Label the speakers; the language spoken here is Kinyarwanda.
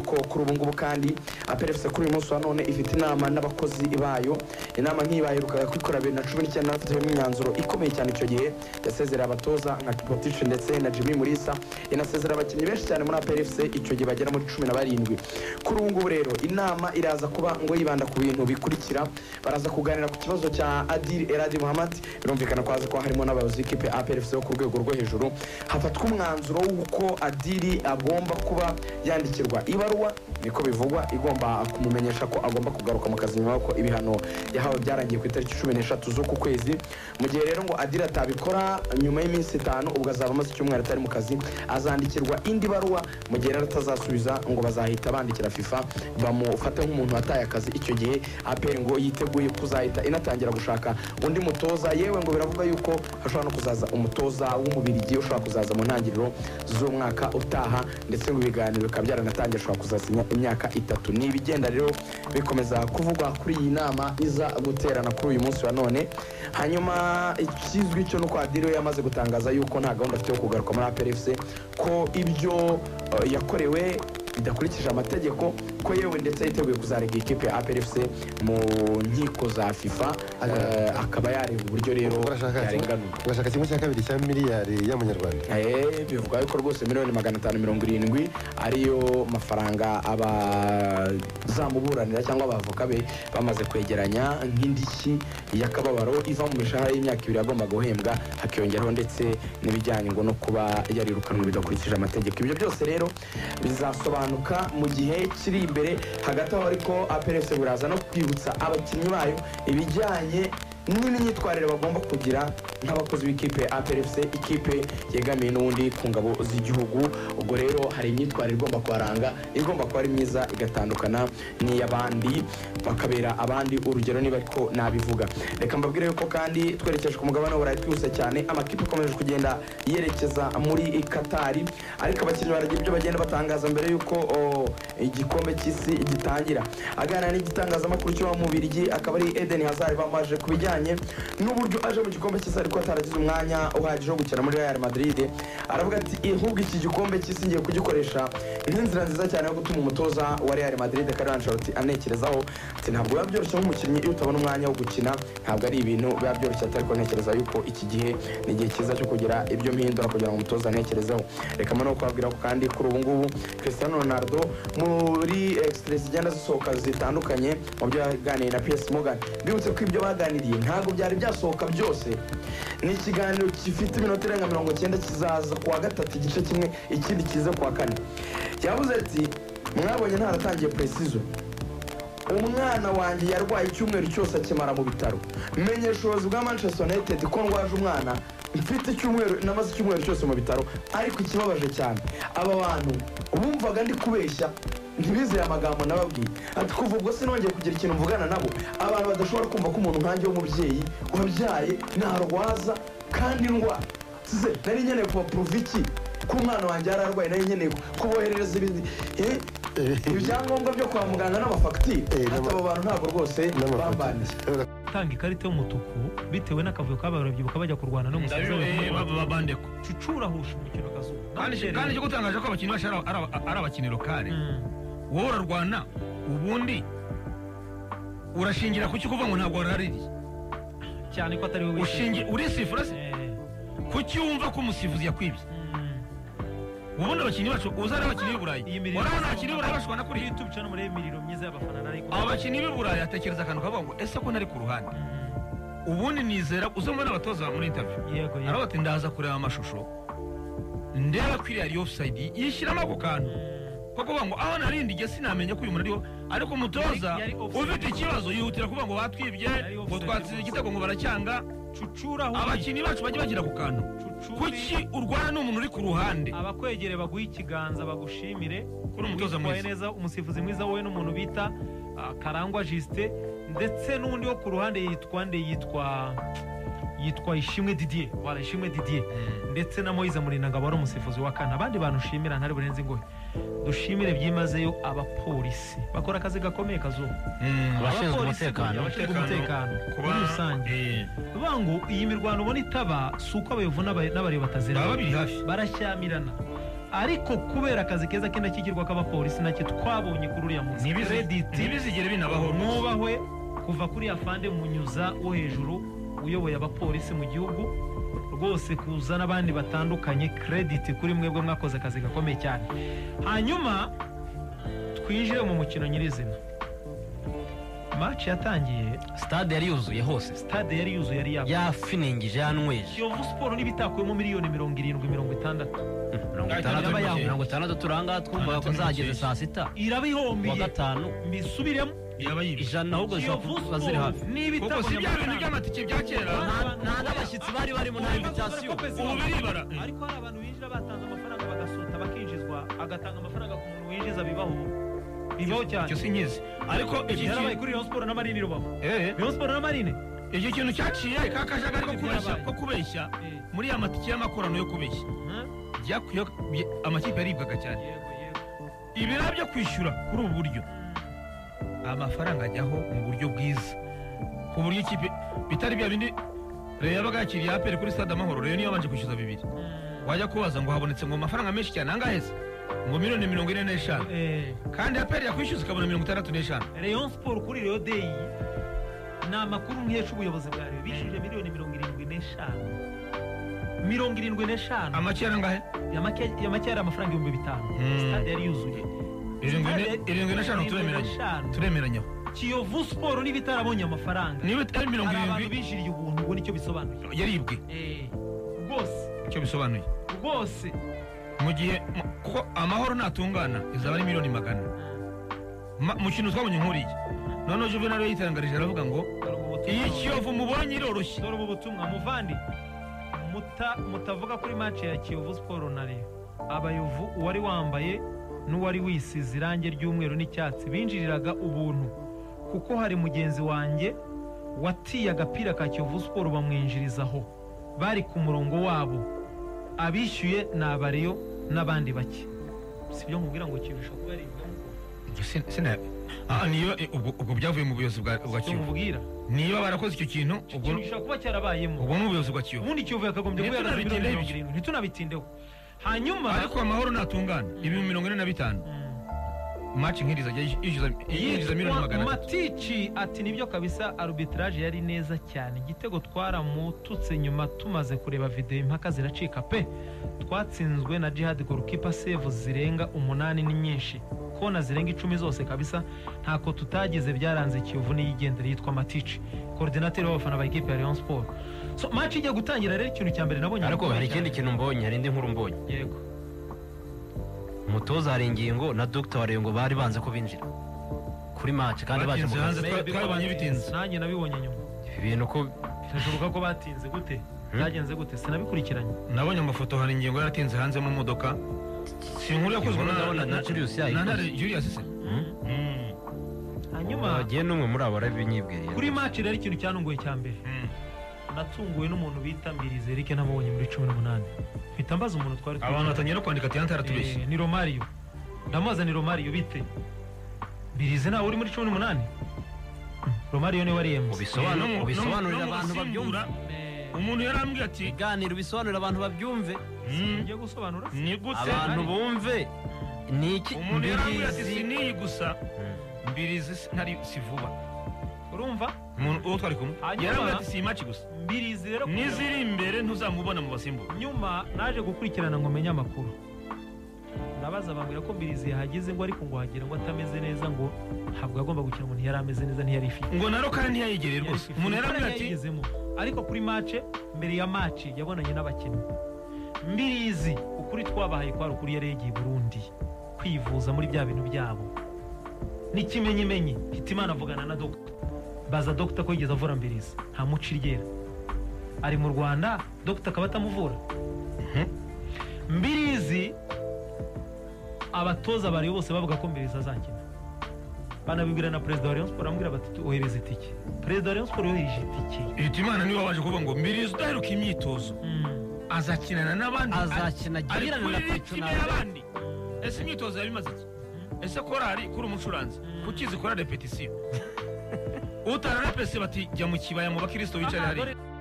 Speaker 1: ko kuri ubu ngubu kandi aperefuse kuri uyu munsi wa none ifite inama n'abakozi bayo inama nk'iyi baherukaga kwikora bibiri na cumi n'icyenda hafatiyemo imyanzuro ikomeye cyane icyo gihe yasezereye abatoza nka kipotici ndetse na jimmy murisa inasezera abakinnyi benshi cyane muri aperefuse icyo gihe bagera muri cumi na barindwi kuri ubu ngubu rero inama iraza kuba ngo yibanda ku bintu bikurikira baraza kuganira ku kibazo cya adiri eradi muhammad birumvikana ko haza kuba harimo n'abayobozi b'ikipe aperefuse bo ku rwego rwo hejuru hafatwa umwanzuro w'uko adiri agomba kuba yandikirwa ibaruwa niko bivugwa igomba kumumenyesha ko agomba kugaruka mu kazi nyuma y'uko ibihano yahawe byarangiye ku itariki cumi n'eshatu z'uku kwezi mu gihe rero ngo adiri atabikora nyuma y'iminsi itanu ubwo azaba amaze icyumweru atari mu kazi azandikirwa indi baruwa mu gihe rero atazasubiza ngo bazahita bandikira fifa bamufate nk'umuntu wataye akazi icyo gihe aperi ngo yiteguye kuzahita inatangira gushaka undi mutoza yewe ngo biravugwa yuko hashobora no kuzaza umutoza w'umubirigi ushobora kuzaza mu ntangiriro z'umwaka utaha ndetse ngo ibiganiro bikaba byaranatangiye ashobora kuzasinya imyaka itatu ni ibigenda rero bikomeza kuvugwa kuri iyi nama iza guterana kuri uyu munsi wa none hanyuma ikizwi cyo ni uko adiri we yamaze gutangaza yuko nta gahunda afite yo kugaruka muri aperefuse ko ibyo eh, yakorewe bidakurikije amategeko ko yewe ndetse yiteguye kuzarega ikipe ya aperefuse mu nkiko za fifa eh, akaba yareba uburyo rero
Speaker 2: urashaka
Speaker 1: yarenganurwa
Speaker 2: urashaka kimwe cya kabiri cya miliyari y'amanyarwanda
Speaker 1: Eh, bivugwa yuko rwose miliyoni magana atanu mirongo irindwi ariyo mafaranga abazamuburanira cyangwa abavoka be bamaze kwegeranya nk'indishyi y'akababaro iva mu mishahara y'imyaka ibiri agomba guhembwa hakiyongeraho ndetse n'ibijyanye ngo no kuba yarirukanwe bidakurikije amategeko ibyo byose rero bizasobanuka mu gihe kiri imbere hagati aho ariko aperese buraza no kwibutsa abakinnyi bayo ibijyanye n'imyitwarire bagomba kugira nk'abakozi b'ikipe ya APRFC ikipe yegamiye n'ubundi ku ngabo z'igihugu ubwo rero hari imyitwarire igomba kuharanga igomba kuba ari myiza igatandukana n'iy'abandi bakabera abandi urugero niba ariko nabivuga reka mbabwire yuko kandi twerekeje ku mugabane w'uburayi twihuse cyane amakipe akomeje kugenda yerekeza muri Katari ariko abakinnyi baragira ibyo bagenda batangaza mbere yuko o, igikombe cy'isi gitangira aganira n'igitangazamakuru cyo mu Bubiligi akaba ari Eden Hazard bamaje ku bijyanye n'uburyo aje mu gikombe cy'isi ariko ataragize umwanya uhagije wo gukina muri Real Madrid aravuga ati ahubwo iki gikombe cy'isi ngiye kugikoresha nk'inzira nziza cyane yo gutuma umutoza wa Real Madrid Carlo Ancelotti anekerezaho ati ntabwo biba byoroshye nk'umukinnyi iyo utabona umwanya wo gukina ntabwo ari ibintu biba byoroshye ariko ntekereza yuko iki gihe ni igihe cyiza cyo kugira ibyo mpindura kugira ngo umutoza anekerezeho reka mbona no kubabwira ko kandi kuri ubu ngubu Cristiano Ronaldo muri extras zigenda zisohoka zitandukanye mu byo yaganiriye na PS Morgan bibutse ko ibyo baganiriye ntabwo byari byasohoka byose ni ikiganiro gifite iminota irenga mirongo icyenda kizaza kuwa gatatu igice kimwe ikindi kize kuwa kane yavuze ati mwabonye ntaratangiye precision umwana wanjye yarwaye icyumweru cyose akimara mu bitaro menya ubushobozi bwa manchester united ko ndwaje umwana mfite icyumweru namaze icyumweru cyose mu bitaro ariko ikibabaje cyane aba bantu bumvaga ndi kubeshya ntibizeye amagambo nababwiye ati kuva ubwo sinongeye kugira ikintu mvugana nabo abantu badashobora kumva ko umuntu nkanjye w'umubyeyi wabyaye ntarwaza kandi ndwara se nari nkeneye kubapuruva iki ko umwana wanjye yari arwaye nari nkeneye kuboherereza ibindi Eh, ibyangombwa byo kwa muganga n'amafagitire ati
Speaker 2: Eh, n'ama-
Speaker 1: abo bantu ntabwo rwose bambaniye
Speaker 3: gutanga ikarita y'umutuku bitewe n'akavuyo kabaye urabyibuka bajya kurwana n'umusaza
Speaker 4: ndabiwe babande ko
Speaker 3: cucura husha umukino akazuba
Speaker 4: kandi kandi cyo gutangaje ko abakinnyi bacu ari aba- ari aba- ari abakinnyi lokale
Speaker 3: Mm.
Speaker 4: wowe urarwana ubundi urashingira kuki kuvuga ngo ntabwo waraririye
Speaker 3: cyane ko atari wowe
Speaker 4: ushingira urisifura se
Speaker 3: Eh,
Speaker 4: kuki wumva ko umusifuzi yakwibye
Speaker 3: mm.
Speaker 4: ubundi abakinnyi bacu uza ari abakinnyi b'i burayi
Speaker 3: Iyi miriro-
Speaker 4: urabona abakinnyi b'i burayi bashobora no
Speaker 3: Iyo
Speaker 4: kuriya
Speaker 3: tubicana muri iyi miriro myiza y'abafana ariko
Speaker 4: aba bakinnyi b'i burayi atekereza akantu kavuga ngo ese ko nari ku ruhande ubundi nizera uza mbona abatoza muri interview
Speaker 3: yego yego
Speaker 4: aravuga ati ndaza kureba amashusho ndeba ko iriya ari ofusayidi yishyiramo ako kantu ko kuvuga ngo aho narindiye sinamenya ko uyu muntu ariho ariko umutoza
Speaker 3: Yari- yari offside.
Speaker 4: ufite ikibazo yihutira kuvuga ngo batwibye
Speaker 3: Yari
Speaker 4: ngo
Speaker 3: offside.
Speaker 4: twatsinze igitego ngo baracyanga
Speaker 3: cucura husha
Speaker 4: abakinnyi bacu bajye bagira ako kantu kuki urwana n'umuntu uri ku ruhande
Speaker 3: abakwegereye baguha ikiganza bagushimire
Speaker 4: Kuri umutoza
Speaker 3: Witwaye
Speaker 4: mwiza.
Speaker 3: neza umusifuzi mwiza wowe n'umuntu bita ah, karangwa jisite ndetse n'undi wo ku ruhande yitwa nde yitwa yitwa ishimwe didier wala ishimwe didier ndetse na moyize murinangabo wari umusifuzi wa kane abandi bantu ushimira ntari burenze ingohe dushimire byimazeyo abapolisi bakora akazi gakomeye kazuba
Speaker 5: abashinzwe
Speaker 3: Abapolisi
Speaker 5: umutekano
Speaker 3: buriya abashinzwe umutekano muri rusange bangu iyi mirwano ubona itaba si uko abayovu n'aba- n'abareba
Speaker 4: baba
Speaker 3: batazirana
Speaker 4: babiri hafi
Speaker 3: barashyamirana ariko kubera akazi keza k'indashyikirwa k'abapolisi nacyo twabonye kuri uriya munsi Credit
Speaker 4: ntibizigere binabaho
Speaker 3: mwubahwe kuva kuri afande munyuza wo hejuru uyoboye abapolisi mu gihugu rwose kuza n'abandi batandukanye credit kuri mwebwe mwakoze akazi gakomeye cyane hanyuma twinjire mu mukino nyirizina match yatangiye
Speaker 5: sitade yari yuzuye hose
Speaker 3: stade yari yuzuye yari yabuze
Speaker 5: yafiningije yanweje
Speaker 3: kiyovu siporo n'ibitakuyemo miliyoni mirongo irindwi mirongo itandatu
Speaker 5: mirongo itandatu
Speaker 3: itandatu
Speaker 5: mirongo
Speaker 3: ni
Speaker 5: mirongo itandatu turanga twumvaga ko zageze saa sita
Speaker 3: iraba
Speaker 5: kuwa
Speaker 3: ihombiye
Speaker 5: gatanu
Speaker 3: mbisubiremo
Speaker 4: yaba yibye
Speaker 5: ijana ahubwo zishobora
Speaker 3: kiyovu
Speaker 5: kuba ziri
Speaker 3: siporo
Speaker 5: hafi
Speaker 4: kuko
Speaker 3: n'ibitabo
Speaker 4: si bya bintu
Speaker 3: nyamafaranga
Speaker 4: by'amatike bya kera
Speaker 5: nta n'abashyitsi bari barimo nta invitation
Speaker 4: ubu biribara
Speaker 3: ariko hari abantu binjira batanze amafaranga bagasota bakinjizwa agatanga amafaranga ku muntu winjiza bibaho bibaho cyane
Speaker 4: icyo si nkizi ariko iki
Speaker 3: byarabaye
Speaker 4: kintu
Speaker 3: kuri rayon siporo n'amarine rubavu
Speaker 4: Eh,
Speaker 3: rayon siporo n'amarine
Speaker 4: icyo kintu cyaciye ka kajagari ko kubeshya ko kubeshya
Speaker 3: Eh,
Speaker 4: muri ya matike y'amakorano yo kubeshya
Speaker 3: huh?
Speaker 4: byakuye amakipe yaribwaga cyane
Speaker 3: yego yego
Speaker 4: ibira byo kwishyura kuri ubu buryo amafaranga ajyaho mu buryo bwiza ku buryo ikipe bitari bya bindi leta yabaga yakiriye aperi kuri stade amahoro rero niyo yabanje kwishyuza bibiri wajya kubaza ngo habonetse ngo amafaranga menshi cyane angahe se ngo miliyoni mirongo ine n'eshanu
Speaker 3: Eh,
Speaker 4: kandi aperi yakwishyuza ikabona mirongo itandatu n'eshanu
Speaker 3: rayon siporo kuri rayon deyi ni amakuru nkesha ubuyobozi bwa rayon bishyuje miliyoni mirongo irindwi n'eshanu mirongo irindwi n'eshanu
Speaker 4: amakiya angahe
Speaker 3: ya make ya make yari amafaranga ibihumbi bitanu
Speaker 4: Mm.
Speaker 3: sitade yari yuzuye
Speaker 4: irindwi
Speaker 3: Sitade-
Speaker 4: n'e- irindwi n'eshanu
Speaker 3: irindwi
Speaker 4: turemeranya
Speaker 3: n'eshanu.
Speaker 4: turemeranyaho
Speaker 3: kiyovu siporo niba itarabonye amafaranga
Speaker 4: niba itari mirongo
Speaker 3: hari abantu
Speaker 4: irindwi
Speaker 3: binjiriye ubuntu ubwo nicyo bisobanuye
Speaker 4: yaribwe
Speaker 3: rwose
Speaker 4: icyo bisobanuye
Speaker 3: rwose
Speaker 4: mu gihe mu- kuko amahoro natungana izaba ari miliyoni magana Ma- mu kintu twabonye nk'uriya noneho juvenal yitangarije aravuga ngo
Speaker 3: dore ubu butumwa
Speaker 4: iyi kiyovu mubonye iroroshye
Speaker 3: dore ubu butumwa muvandi muta- mutavuga kuri match ya kiyovu siporo na reyo abayovu uwari wambaye n'uwari wisize irangi ry'umweru n'icyatsi binjiriraga ubuntu kuko hari mugenzi wanjye watiye agapira ka kiyovu siporo bamwinjirizaho bari ku murongo wabo abishyuye ni abareyo n'abandi bake si byo nkubwira ngo kiyovu ishobora kuba ari ibinyoma
Speaker 4: Sin- sina- Ah, niyo eh, ubwo ubwo byavuye mu buyobozi bwa bwa
Speaker 3: si byo
Speaker 4: kiyovu
Speaker 3: nkubwira
Speaker 4: niba barakoze icyo kintu
Speaker 3: Icyo
Speaker 4: ubwo
Speaker 3: kintu gishobora kuba cyarabayemo
Speaker 4: ubwo ni ubuyobozi bwa kiyovu
Speaker 3: ubundi kiyovu yakagombye kuba yarazi
Speaker 4: Ntitunabitindeho
Speaker 3: miliyoni mirongo
Speaker 4: ibyo.
Speaker 3: irindwi ntitunabitindeho hanyuma
Speaker 4: ariko amahoro natungana ibihumbi mirongo ine na bitanu
Speaker 3: Mm.
Speaker 4: maci nk'iriza ajya yishyuza yinjiza miliyoni magana atatu
Speaker 3: matici ati nibyo kabisa arbitrage yari neza cyane igitego twaramututse nyuma tumaze kureba videwo impaka ziracika pe twatsinzwe na jihad gorukipa sevu zirenga umunani ni nyinshi kona zirenga icumi zose kabisa ntako tutagize byaranze kiyovu n'iyigendera yitwa matici koordinateri w'abafana ba ekipe ya leon siporo so maci ijya gutangira rero ikintu cya mbere nabonye
Speaker 5: ariko hari ikindi kintu mbonye hari indi nkuru mbonye
Speaker 3: yego
Speaker 5: umutoza hari ingingo na dogita wa rengo bari banze ko binjira kuri match kandi baje mu
Speaker 4: Batinze
Speaker 5: kazi
Speaker 4: hanze. Twa- twabonye bitinze.
Speaker 3: nanjye nabibonye nyuma
Speaker 5: Ibi bintu ko
Speaker 3: birashoboka ko batinze gute byagenze gute sinabikurikiranye
Speaker 4: nabonye amafoto hari ingingo yaratinze hanze mu modoka si inkuru yakozwe
Speaker 5: Inkuru ndabona
Speaker 4: na-
Speaker 5: na Julius
Speaker 4: na- na
Speaker 5: yayikoze.
Speaker 4: ntare julius se
Speaker 3: hanyuma
Speaker 5: bagiye n'umwe muri abo arabinyibwiriye
Speaker 3: kuri maci rero ikintu cyanunguye cya mbere
Speaker 4: Mm.
Speaker 3: natunguwe n'umuntu bita mbirize eric namubonye muri cumi n'umunani mpita mbaza umuntu twari twicaranye.
Speaker 4: abantu batangira kwandika ati yantara tubeshye
Speaker 3: Eh, ni romariyo ndamubaza ni romariyo bite mbirize nawe uri muri cumi n'umunani Mm, romariyo niwe wari yemwe
Speaker 5: ubisobanure
Speaker 4: Eh, no mu-
Speaker 5: ubisobanurire
Speaker 4: no mu- no mu
Speaker 5: abantu babyumve
Speaker 4: gusimbura, umuntu yarambwiye ati
Speaker 5: ibiganiro bisobanurira abantu babyumve
Speaker 4: "Mm,
Speaker 3: ugiye gusobanura
Speaker 4: ni gute
Speaker 5: abantu bumve ni iki
Speaker 4: umuntu yarambwiye ati
Speaker 5: mbizi
Speaker 4: siniyi gusa mbirizi si- ntari si vuba
Speaker 3: urumva
Speaker 4: umuntu uwo twari kumwe
Speaker 3: Hanyuma-
Speaker 4: yarambwiye ati si imaci gusa
Speaker 3: mbirize rero kugira-
Speaker 4: n'iziri imbere ntuzamubona mu basimbura
Speaker 3: nyuma naje gukurikirana ngo menye amakuru ndabaza bambwira ko mbirizi yahageze ngo ariko ngo hagera ngo atameze neza ngo ntabwo agomba gukina ngo ntiyari ameze neza ntiyari ifite
Speaker 4: ngo naro kandi ntiyayegereye rwose umuntu yarambwiye ati
Speaker 3: yayigezemo ariko kuri mace mbere ya mace yabonanye n'abakinnyi mbirizi ukuri twabahaye kwari ukuri yari yagiye i burundi kwivuza muri bya bintu byabo n'ikimenyimenyi hitimana avugana na dogita baza dogita ko yigeze avura mbirizi nta muco iryera ari mu rwanda dogita akaba atamuvura mbirizi abatoza bari bose bavuga ko mbirizi azakina banabibwira na perezida wa rayon siporo amubwira bati ohereza itike perezida wa rayon siporo yohereje itike
Speaker 4: hitimana niwe wabanje kuvuga ngo mbirizi udaheruka imyitozo azakinana n'abandi
Speaker 5: azakina
Speaker 4: ari
Speaker 5: girirana
Speaker 4: kuri
Speaker 5: na
Speaker 4: ritime
Speaker 5: pecunari
Speaker 4: y'abandi ese imyitozo yabimaze iki ese korari kuri umucuranzi kukizi kora repetisiyo utarara pesi bati jya mu kibaya mu bakristo bicara hariya
Speaker 3: Amagore-